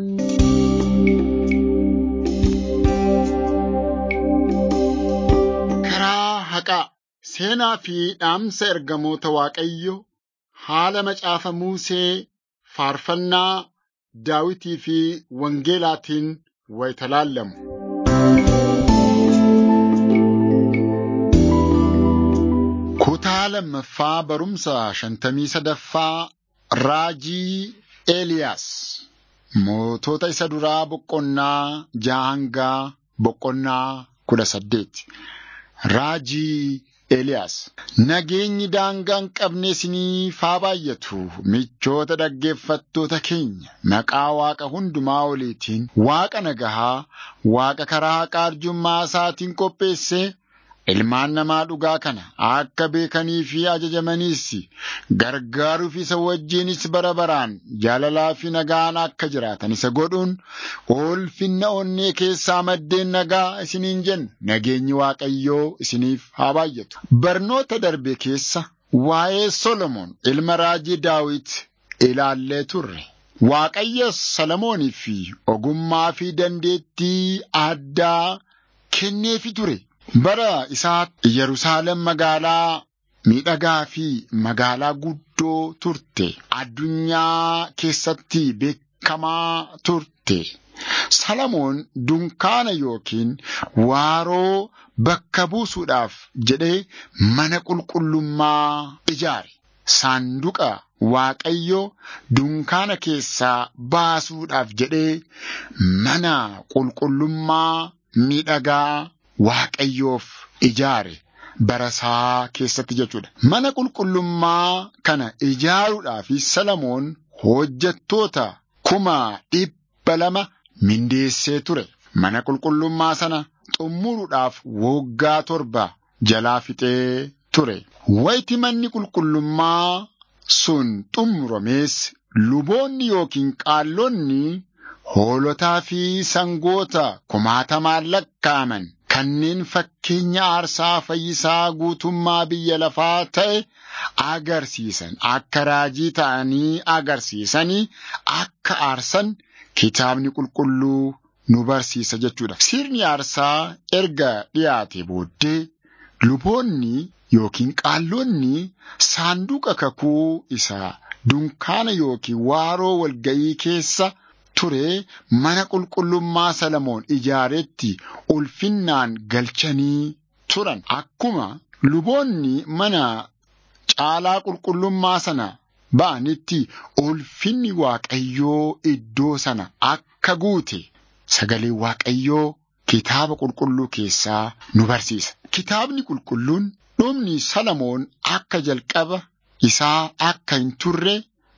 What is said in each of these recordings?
Karaa haqaa seenaa fi dhaamsa ergamoota Waaqayyoo haala macaafa Musee faarfannaa Daawitii fi Wangeelaatiin wayita laallamu. Kutaa lammaffaa barumsa shantamii sadaffaa Raajii Eeliyaas. Mootota isa duraa boqonnaa ja'a hangaa boqonnaa kudha saddeeti. Raajii Eeliyaas. Nageenyi daangaa hin qabne isiniif haa baay'atu. Michoota dhaggeeffattoota keenya maqaa Waaqa hundumaa oliitiin Waaqa nagahaa, Waaqa karaa haqaa arjummaa isaatiin qopheessee ilmaan namaa dhugaa kana akka beekanii fi ajajamaniis gargaaruuf isa wajjinis bara baraan jaalalaa fi nagaan akka jiraatan isa godhuun ulfinna onnee keessaa maddeen nagaa isiniin jenna nageenyi Waaqayyoo isiniif haa baay'atu. Barnoota darbe keessa waa'ee Solomoon ilma raajii Daawit ilaallee turre. Waaqayyos Solomoonii fi ogummaa fi dandeettii addaa kenneefi ture. Bara isaatti Yerusaalem magaalaa miidhagaa fi magaalaa guddoo turte. Addunyaa keessatti beekamaa turte. Solomoon dunkaana yookiin waaroo bakka buusuudhaaf jedhee mana qulqullummaa ijaare. Saanduqa Waaqayyoo dunkaana keessaa baasuudhaaf jedhee mana qulqullummaa miidhagaa Waaqayyoof ijaare barasaa keessatti jechuudha. Mana qulqullummaa kana ijaaruudhaaf Solomoon hojjettoota kuma dhibba lama mindeessee ture. Mana qulqullummaa sana xumuruudhaaf waggaa torba jalaa fixee ture. Wayti manni qulqullummaa sun xumuramees luboonni yookiin qaallonni hoolotaa fi sangoota kumaatamaan lakkaa'aman kanneen fakkeenya aarsaa fayyisaa guutummaa biyya lafaa ta'e agarsiisan akka raajii ta'anii agarsiisanii akka aarsan kitaabni qulqulluu nu barsiisa jechuudha. Sirni aarsaa erga dhiyaate booddee luboonni yookiin qaallonni saanduqa kakuu isaa dunkaana yookiin waaroo walga'ii keessa ture mana qulqullummaa Solomoon ijaaretti ulfinnaan galchanii turan. Akkuma luboonni mana caalaa qulqullummaa sana ba'anitti ulfinni Waaqayyoo iddoo sana akka guute sagalee Waaqayyoo kitaaba qulqulluu keessaa nu barsiisa. Kitaabni qulqulluun dhumni Solomoon akka jalqaba isaa akka hin turre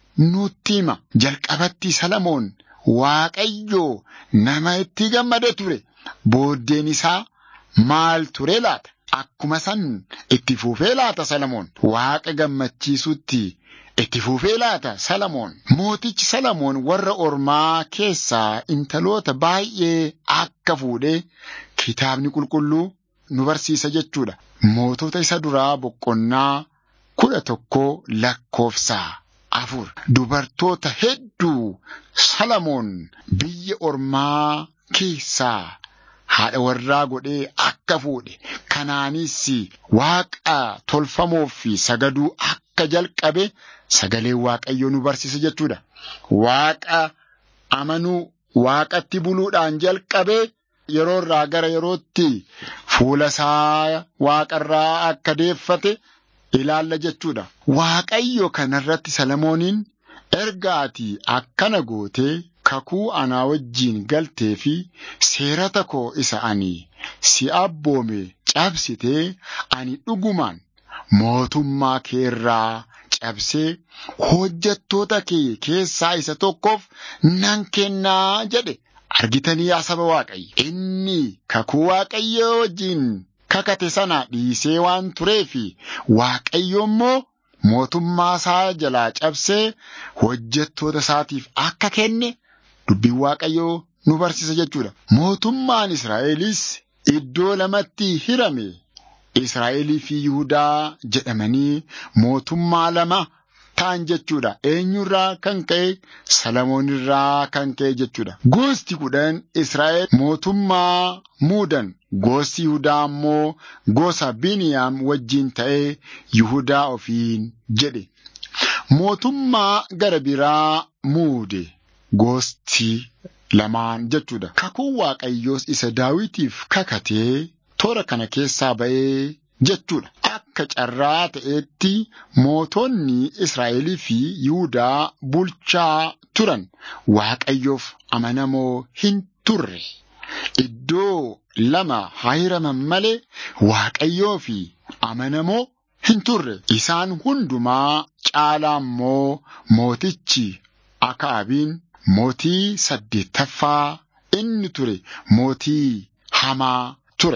nutti hima. Jalqabatti Solomoon Waaqayyoo nama itti gammada ture. Booddeen isaa maal ture laata? Akkuma san itti fufee laata Solomoon? Waaqa gammachiisutti itti fufee laata Solomoon? Mootichi Solomoon warra ormaa keessaa intaloota baay'ee akka fuudhee kitaabni qulqulluu nu barsiisa jechuudha. Mootota isa duraa boqonnaa kudha tokkoo lakkoofsaa. afur dubartoota hedduu Solomoon biyya ormaa keessaa haadha warraa godhee akka fuudhe kanaanis waaqa tolfamoof sagaduu akka jalqabe sagalee waaqayyoo nu barsiisa jechuudha. Waaqa amanuu waaqatti buluudhaan jalqabe yeroo irraa gara yerootti fuula isaa waaqarraa akka deeffate. ilaalla jechuudha. Waaqayyo kanarratti Solomooniin erga ati akkana gootee kakuu anaa wajjiin galtee fi seerata koo isa ani si abboome cabsitee ani dhugumaan mootummaa kee irraa cabsee hojjettoota kee keessaa isa tokkoof nan kennaa jedhe. Argitanii yaa saba Waaqayyo. Inni kakuu Waaqayyoo wajjiin kakate sana dhiisee waan tureefi Waaqayyo immoo mootummaa isaa jalaa cabsee hojjettoota isaatiif akka kenne dubbiin Waaqayyoo nu barsiisa jechuudha. Mootummaan Israa'elis iddoo lamatti hirame Israa'elii fi Yihudaa jedhamanii mootummaa lama ta'an jechuudha. Eenyurraa kan ka'e Salamoon irraa kan ka'e jechuudha. Gosti kudhan Israa'el mootummaa muudan. Gosti Yihudaa immoo gosa Biniyaam wajjin ta'ee Yihudaa ofiin jedhe. Mootummaa gara biraa muude gosti lamaan jechuudha. Kakuun Waaqayyoos isa Daawitiif kakatee toora kana keessaa ba'ee jechuudha. Akka carraa ta'etti mootonni Israa'elii fi Yihudaa bulchaa turan Waaqayyoof amanamoo hin turre. Iddoo lama haa hiraman malee Waaqayyoo fi amanamoo hin turre. Isaan hundumaa caalaa immoo mootichi Akaabiin mootii saddeettaffaa inni ture mootii hamaa ture.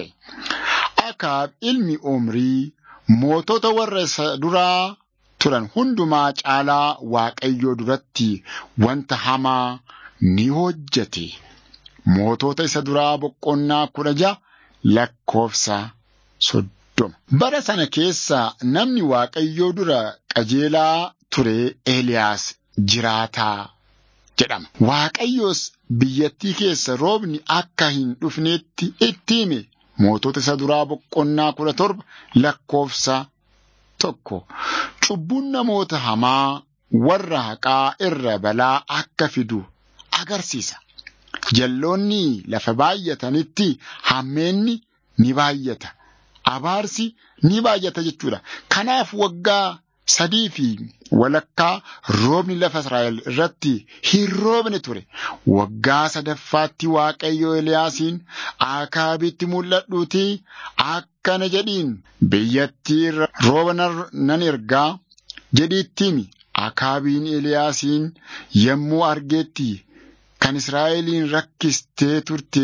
Akaab ilmi Omrii mootota warra isa duraa turan hundumaa caalaa Waaqayyoo duratti wanta hamaa ni hojjete. Mootota isa duraa boqonnaa kudha ja'a lakkoofsa soddoma. Bara sana keessa namni Waaqayyoo dura qajeelaa ture Eeliyaas jiraataa jedhama. Waaqayyoos biyyattii keessa roobni akka hin dhufneetti itti hime. Mootota isa duraa boqonnaa kudha torba lakkoofsa tokko. Cubbuun namoota hamaa warra haqaa irra balaa akka fidu agarsiisa. Jalloonni lafa baay'atanitti hammeenni ni baay'ata. Abaarsi ni baay'ata jechuudha. Kanaaf waggaa sadii fi walakkaa roobni lafa Israa'el irratti hin roobne ture. Waggaa sadaffaatti Waaqayyo Eliyaasiin Akaabitti mul'adhuutii akkana jedhiin biyyattii irra rooba nan ergaa jedhiitti himi. Akaabiin Eliyaasiin yommuu argeetti kan Israa'eliin rakkistee turte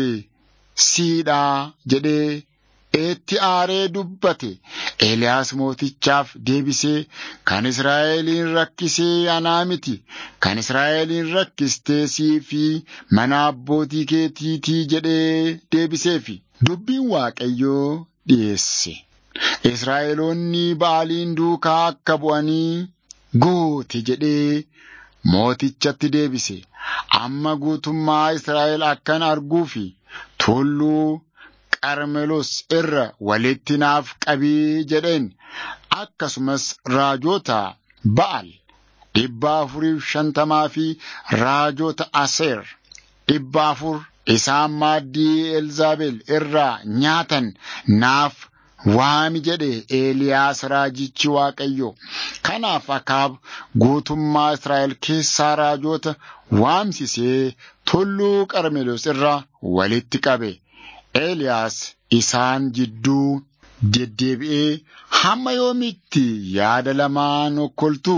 siidhaa jedhee eetti aaree dubbate Eeliyaas mootichaaf deebisee kan Israa'eliin rakkisee anaa miti kan Israa'eliin rakkistee sii fi mana abbootii keetiitii jedhee deebiseefi dubbiin Waaqayyoo dhiyeesse. Israa'eloonni Ba'aaliin duukaa akka bu'anii goote jedhee mootichatti deebise. Amma guutummaa Israa'el akkan arguu fi tulluu Qarmelos irra walitti naaf qabii jedheen akkasumas raajota Ba'al dhibba afuriif shantamaa fi raajota Aseer dhibba afur isaan maaddii Elzaabel irraa nyaatan naaf waami jedhe Eeliyaas raajichi Waaqayyo. Kanaaf Akaab guutummaa Israa'el keessaa raajota waamsisee tulluu Qarmelos irra walitti qabe. Eeliyaas isaan jidduu deddeebi'ee hamma yoomitti yaada lamaan okkoltuu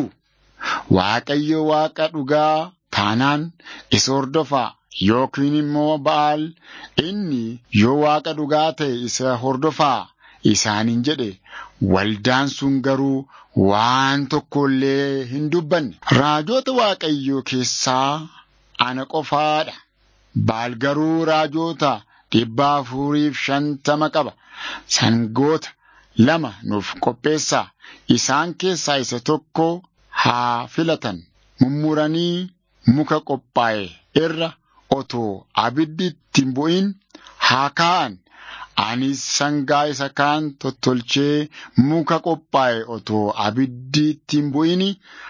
Waaqayyo Waaqa dhugaa taanaan isa hordofaa yookiin immoo Ba'aal inni yoo Waaqa dhugaa ta'e isa hordofaa isaaniin jedhe waldaan sun garuu waan tokko illee hin dubbanne. Raajota Waaqayyoo keessaa ana qofaadha. Ba'aal garuu raajota dhibba afuriif shantama qaba. Sangoota lama nuuf qopheessaa. Isaan keessaa isa tokko haa filatan. Mummuranii muka qophaa'e irra otoo abiddi ittiin bu'in haa kaa'an. Anis sangaa isa kaan tottolchee muka qophaa'e otoo abiddi ittiin bu'in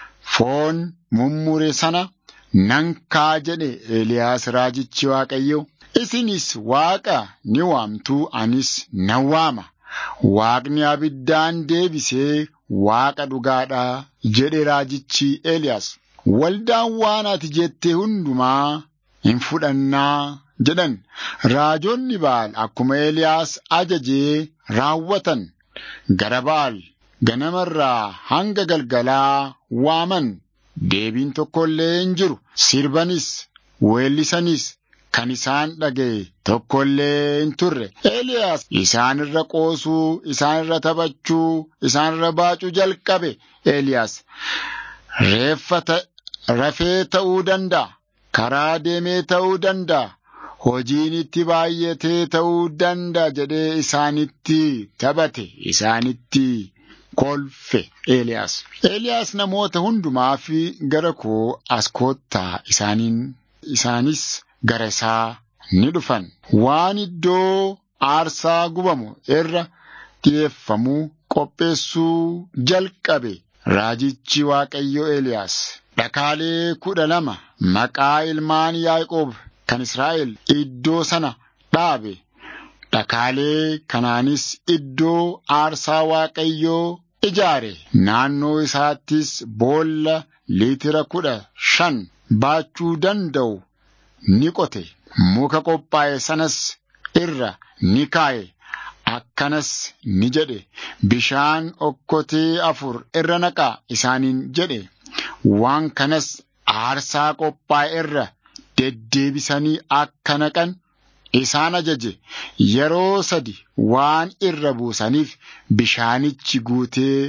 foon mummure sana nan kaa'a jedhe Eeliyaas raajichi Waaqayyo. Isinis Waaqa ni waamtu anis nan waama. Waaqni abiddaan deebisee Waaqa dhugaadha jedhe raajichi Eeliyaas. Waldaan waan ati jette hundumaa hin fudhannaa jedhan. Raajonni Ba'aal akkuma Eeliyaas ajajee raawwatan. Gara Ba'aal ganamarraa hanga galgalaa waaman. Deebiin tokko illee hin jiru. Sirbanis weellisanis kan isaan dhaga'e tokko illee hin turre. Eeliyaas isaan irra qoosuu, isaan irra taphachuu, isaan irra baacuu jalqabe. Eeliyaas reeffa rafee ta'uu danda'a. Karaa deemee ta'uu danda'a. Hojiin itti baay'atee ta'uu danda'a jedhee isaanitti taphate, isaanitti kolfe Eeliyaas. Eeliyaas namoota hundumaa fi gara koo as koottaa isaaniin isaanis gara isaa ni dhufan. Waan iddoo aarsaa gubamu irra dhi'eeffamuu qopheessuu jalqabe. Raajichi Waaqayyo Eeliyaas dhakaalee kudha lama maqaa ilmaan Yaaqoob kan Israa'el iddoo sana dhaabe. Dhakaalee kanaanis iddoo aarsaa Waaqayyoo ijaare. Naannoo isaattis boolla liitira kudha shan baachuu danda'u ni qote. Muka qophaa'e sanas irra ni kaa'e. Akkanas ni jedhe bishaan okkotee afur irra naqaa isaaniin jedhe waan kanas aarsaa qophaa'e irra deddeebisanii akka naqan isaan ajaje yeroo sadi waan irra buusaniif bishaanichi guutee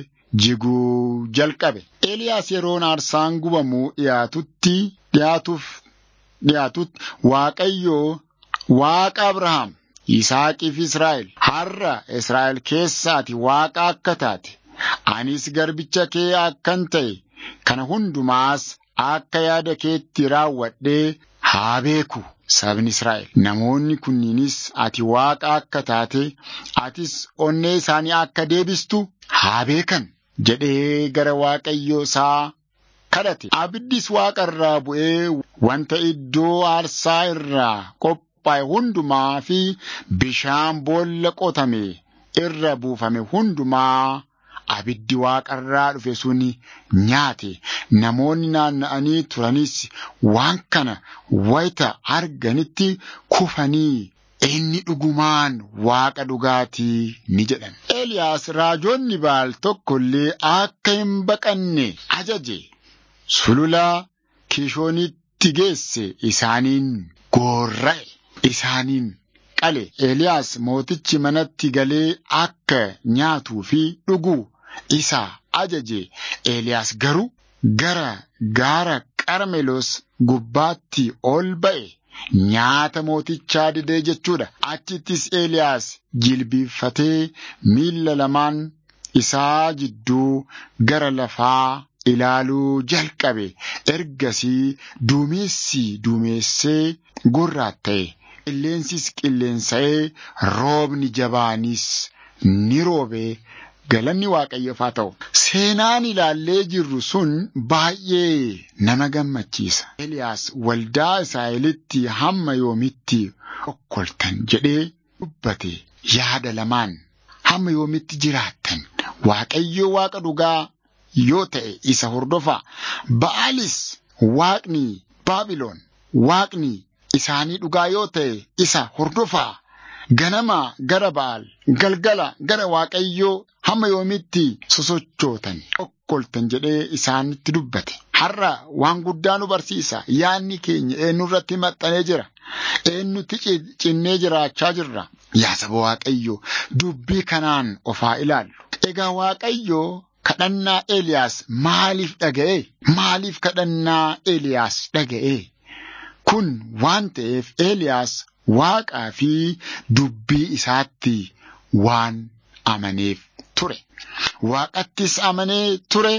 jiguu jalqabe. Eeliyaas yeroon aarsaan gubamuu dhiyaatutti dhiyaatuuf dhiyaatutti Waaqayyoo Waaqa Abrahaam. Yisaaqii fi Israa'el har'a Israa'el keessaati Waaqa akka taate anis garbicha kee akkan ta'e kana hundumaas akka yaada keetti raawwadhee haa beeku sabni Israa'el. Namoonni kunniinis ati Waaqa akka taate atis onnee isaanii akka deebistu haa beekan jedhee gara Waaqayyoo isaa kadhate. Abiddis Waaqa irraa bu'ee wanta iddoo aarsaa irraa qophaa'e. qophaa'e hundumaa fi bishaan boolla qotame irra buufame hundumaa abiddi waaqarraa dhufe sun nyaate namoonni naanna'anii turanis waan kana wayita arganitti kufanii inni dhugumaan waaqa dhugaatii ni jedhan. Eeliyaas raajoonni baal tokko illee akka hin baqanne ajaje sulula kishoonitti geesse isaaniin goorra'e. isaaniin qale Eeliyaas mootichi manatti galee akka nyaatuu fi dhuguu isa ajaje Eeliyaas garuu gara gaara qarmeloos gubbaatti ol ba'e nyaata mootichaa didee jechuudha achittis Eeliyaas jilbiiffatee miilla lamaan isaa jidduu gara lafaa ilaaluu jalqabe ergasii duumessi duumessee gurraatta'e. qilleensis qilleensa'ee roobni jabaanis ni roobee galanni waaqayyoof haa ta'u. Seenaan ilaallee jirru sun baay'ee nama gammachiisa. Eliyaas waldaa Israa'elitti hamma yoomitti okkoltan jedhee dubbate yaada lamaan hamma yoomitti jiraattan waaqayyo waaqa dhugaa yoo ta'e isa hordofaa ba'aalis waaqni baabiloon waaqni isaanii dhugaa yoo ta'e isa hordofaa ganama gara ba'aal galgala gara waaqayyoo hamma yoomitti sosochootan okkoltan jedhee isaanitti dubbate. Har'a waan guddaa nu barsiisa yaanni keenya eenyurratti maxxanee jira eenyutti cinnee jiraachaa jirra yaa saba waaqayyoo dubbii kanaan ofaa ilaallu. Egaa waaqayyoo kadhannaa Eeliyaas maaliif dhaga'e? Maaliif kadhannaa Eeliyaas dhaga'e? Kun waan ta'eef Eeliyaas waaqaa fi dubbii isaatti waan amaneef ture. Waaqattis amanee ture,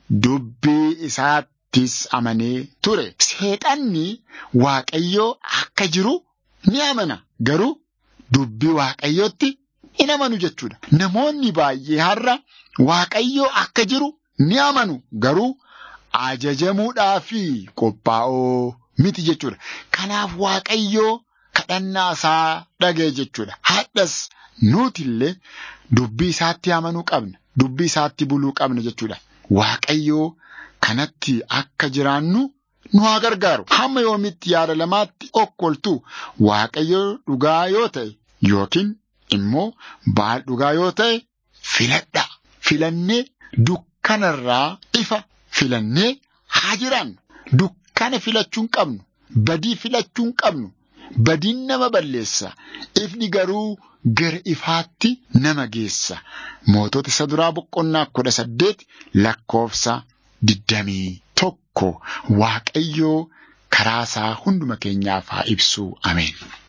dubbii isaattis amanee ture. Seexanni waaqayyoo akka jiru ni amana. Garuu dubbii waaqayyootti hin amanu jechuudha. Namoonni baay'ee har'a waaqayyoo akka jiru ni amanu. Garuu ajajamuudhaaf qophaa'oo miti jechuudha. Kanaaf waaqayyoo kadhannaa isaa dhaga'e jechuudha. Hadhas nuti illee dubbii isaatti amanuu qabna. Dubbii isaatti buluu qabna jechuudha. Waaqayyoo kanatti akka jiraannu nu haa gargaaru. Hamma yoomitti yaada lamaatti okkoltu waaqayyoo dhugaa yoo ta'e yookiin immoo baal dhugaa yoo ta'e filadha. Filannee dukkanarraa ifa filannee haa jiraannu. Dukkana filachuu hin qabnu. Badii filachuu hin qabnu. Badiin nama balleessa. Ifni garuu gara ifaatti nama geessa. Mootota isa duraa boqonnaa kudha saddeet lakkoofsa digdamii tokko Waaqayyoo karaa isaa hunduma keenyaaf haa ibsu. Ameen.